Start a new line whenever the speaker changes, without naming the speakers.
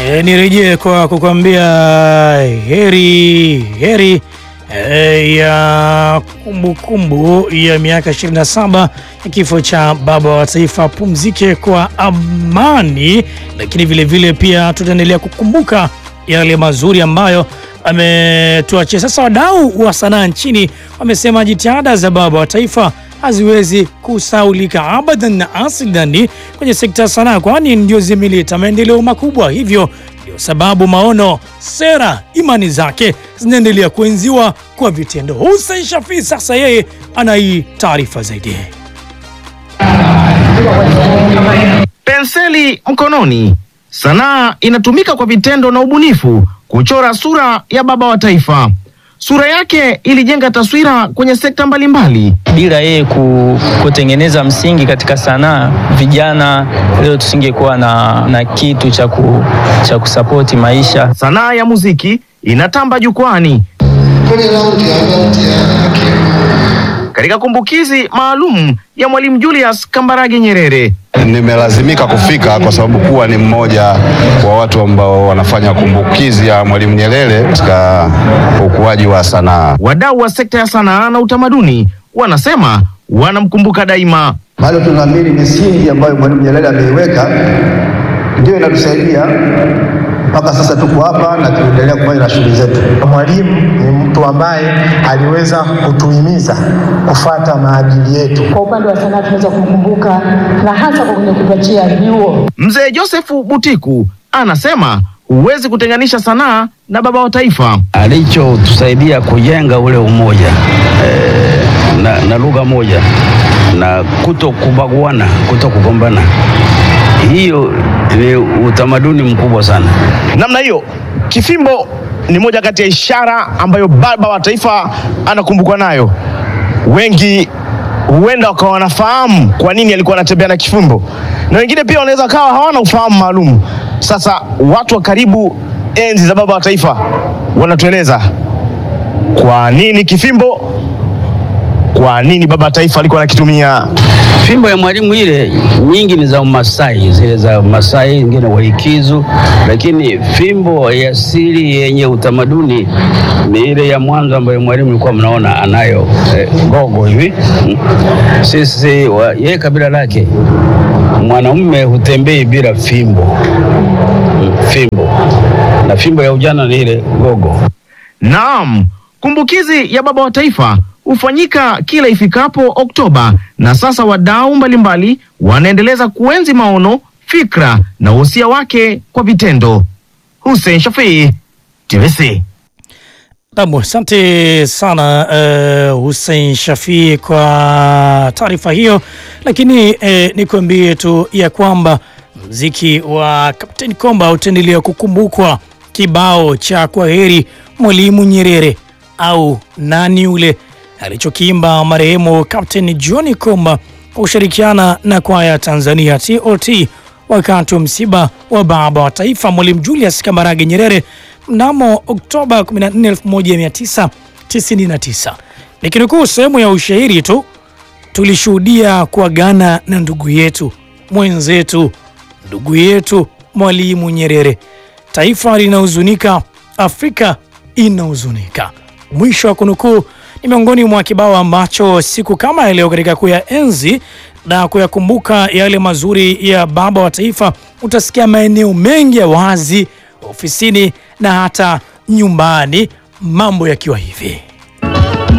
E, nirejee kwa kukwambia heri heri e, ya kumbukumbu ya miaka 27 ya kifo cha baba wa taifa. Pumzike kwa amani, lakini vile vile pia tutaendelea kukumbuka yale mazuri ambayo ametuachia. Sasa wadau wa sanaa nchini wamesema jitihada za baba wa taifa haziwezi kusaulika abadan na asidani kwenye sekta ya sanaa, kwani ndio zimeleta maendeleo makubwa. Hivyo ndio sababu maono, sera, imani zake zinaendelea kuenziwa kwa vitendo. Hussein Shafii sasa yeye ana hii taarifa zaidi.
Penseli mkononi, sanaa inatumika kwa vitendo na ubunifu kuchora sura ya baba wa taifa. Sura yake ilijenga taswira kwenye sekta mbalimbali.
Bila yeye ku, kutengeneza msingi katika sanaa, vijana leo tusingekuwa na, na kitu cha ku, cha kusapoti maisha.
Sanaa ya muziki inatamba jukwani katika kumbukizi maalum ya Mwalimu Julius Kambarage Nyerere.
Nimelazimika kufika kwa sababu kuwa ni mmoja wa watu ambao wanafanya kumbukizi ya Mwalimu Nyerere katika ukuaji wa sanaa.
Wadau wa sekta ya sanaa na utamaduni wanasema wanamkumbuka daima.
Bado tunaamini misingi ambayo Mwalimu Nyerere ameiweka ndio inatusaidia mpaka sasa tuko hapa na tunaendelea kufanya na shughuli zetu.
Mwalimu ni mtu ambaye aliweza kutuhimiza kufata maadili yetu.
Kwa upande wa sanaa tunaweza kumkumbuka na hasa kwa kwenye kupatia vyuo.
Mzee Josefu Butiku anasema huwezi kutenganisha sanaa na baba wa taifa.
alichotusaidia kujenga ule umoja eh, na, na lugha moja na kuto kubaguana, kuto kugombana. Hiyo ni utamaduni mkubwa sana.
Namna hiyo, kifimbo ni moja kati ya ishara ambayo baba wa taifa anakumbukwa nayo. Wengi huenda wakawa wanafahamu kwa nini alikuwa anatembea na kifimbo, na wengine pia wanaweza kawa hawana ufahamu maalum. Sasa watu wa karibu enzi za baba wa taifa wanatueleza kwa nini kifimbo, kwa nini baba wa taifa alikuwa anakitumia.
Fimbo ya Mwalimu ile nyingi ni za Masai, zile za Masai, ingine Waikizu, lakini fimbo ya asili yenye utamaduni ni ile ya mwanzo ambayo Mwalimu alikuwa mnaona anayo eh, gogo hivi. Mm. Sisi wa- yeye kabila lake mwanaume hutembei bila fimbo Mm, fimbo na fimbo ya ujana ni ile gogo.
Naam, kumbukizi ya baba wa taifa hufanyika kila ifikapo Oktoba, na sasa wadau mbalimbali wanaendeleza kuenzi maono, fikra na uhusia wake kwa vitendo. Hussein Shafii, TBC.
Naam, asante sana uh, Hussein Shafii kwa taarifa hiyo, lakini eh, nikwambie tu ya kwamba mziki wa Kapteni Komba utaendelea kukumbukwa. Kibao cha kwaheri Mwalimu Nyerere au nani ule alichokiimba marehemu Kapteni John Komba kwa kushirikiana na kwaya Tanzania TOT wakati wa msiba wa baba wa taifa Mwalimu Julius Kambarage Nyerere mnamo Oktoba 14, 1999. Nikinukuu sehemu ya ushairi tu, tulishuhudia kuagana na ndugu yetu mwenzetu, ndugu yetu Mwalimu Nyerere. Taifa linahuzunika, Afrika inahuzunika. Mwisho wa kunukuu ni miongoni mwa kibao ambacho siku kama ya leo katika kuyaenzi na kuyakumbuka yale mazuri ya baba wa taifa, utasikia maeneo mengi ya wazi, ofisini na hata nyumbani, mambo yakiwa hivi.